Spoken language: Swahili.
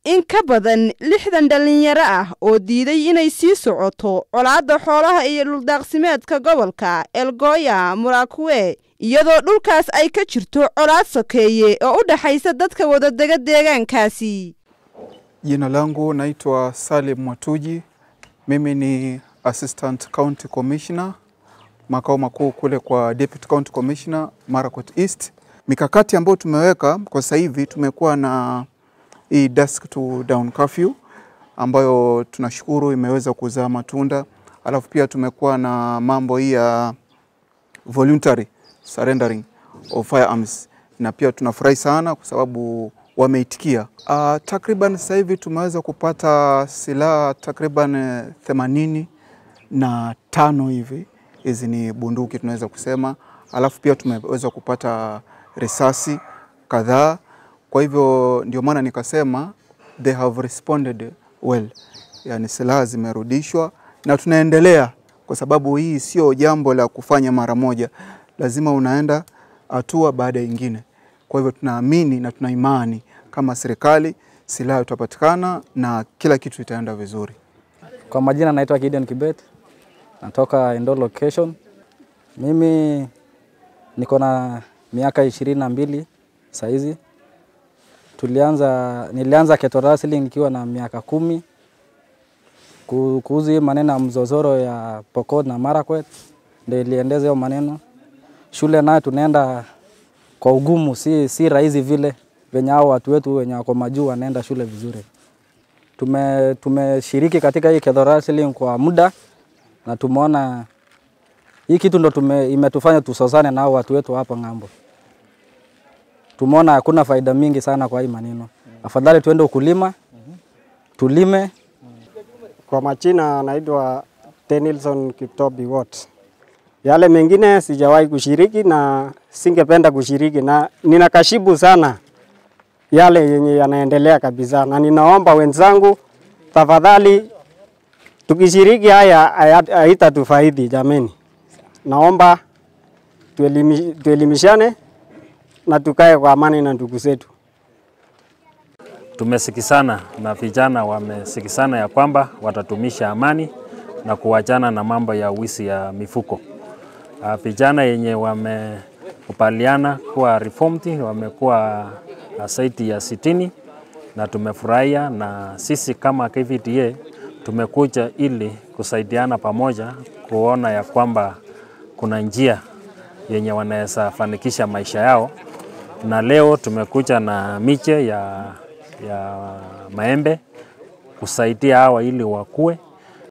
in ka badan lixdan dhallinyaro ah oo diiday inay sii socoto colaadda xoolaha iyo dhuldaaqsimeedka gobolka elgoya murakuwe iyadoo dhulkaas ay ka jirto colaad sokeeye oo u dhexaysa dadka wadadega deegaankaasi Jina langu naitwa Salim Mwatuji. Mimi ni Assistant County Commissioner makao makuu kule kwa Deputy County Commissioner Marakwet East. Mikakati ambayo tumeweka kwa sasa hivi, tumekuwa na hii dusk to dawn curfew ambayo tunashukuru imeweza kuzaa matunda, alafu pia tumekuwa na mambo hii ya voluntary surrendering of firearms na pia tunafurahi sana kwa sababu wameitikia. Uh, takriban sasa hivi tumeweza kupata silaha takriban themanini na tano hivi, hizi ni bunduki tunaweza kusema, alafu pia tumeweza kupata risasi kadhaa. Kwa hivyo ndio maana nikasema they have responded well, yani silaha zimerudishwa na tunaendelea, kwa sababu hii sio jambo la kufanya mara moja, lazima unaenda hatua baada ya ingine. Kwa hivyo tunaamini na tuna imani kama serikali silaha itapatikana na kila kitu itaenda vizuri. Kwa majina naitwa Gideon Kibet, natoka Endo location. Mimi niko na miaka ishirini na mbili saizi. Tulianza, nilianza Keto Wrestling nikiwa na miaka kumi Ku- kuhusu hii maneno ya mzozoro ya Pokot na Marakwet, ndio iliendeza hiyo maneno. Shule nayo tunaenda kwa ugumu, si, si rahisi vile venye hao watu wetu wenye wako majuu wanaenda shule vizuri. Tume, tumeshiriki katika hii Keto Wrestling kwa muda na tumeona hii kitu ndo tume, imetufanya tusosane na hao watu wetu hapa ng'ambo. Tumeona hakuna faida mingi sana kwa hii maneno, afadhali tuende ukulima, tulime Kwa majina naitwa Tenilson Kiptobi Watt. Yale mengine sijawahi kushiriki na singependa kushiriki, na ninakashibu sana yale yenye yanaendelea kabisa, na ninaomba wenzangu, tafadhali, tukishiriki haya haya- haitatufaidi jameni. Naomba tuelimi, tuelimishane na tukae kwa amani na ndugu zetu. Tumesikisana na vijana wamesikisana ya kwamba watatumisha amani na kuachana na mambo ya wizi ya mifuko. Ah, Vijana yenye wamekubaliana kuwa reformed wamekuwa ah, zaidi ya sitini na tumefurahia, na sisi kama KVDA tumekuja ili kusaidiana pamoja kuona ya kwamba kuna njia yenye wanaweza fanikisha maisha yao na leo tumekuja na miche ya, ya maembe kusaidia hawa ili wakue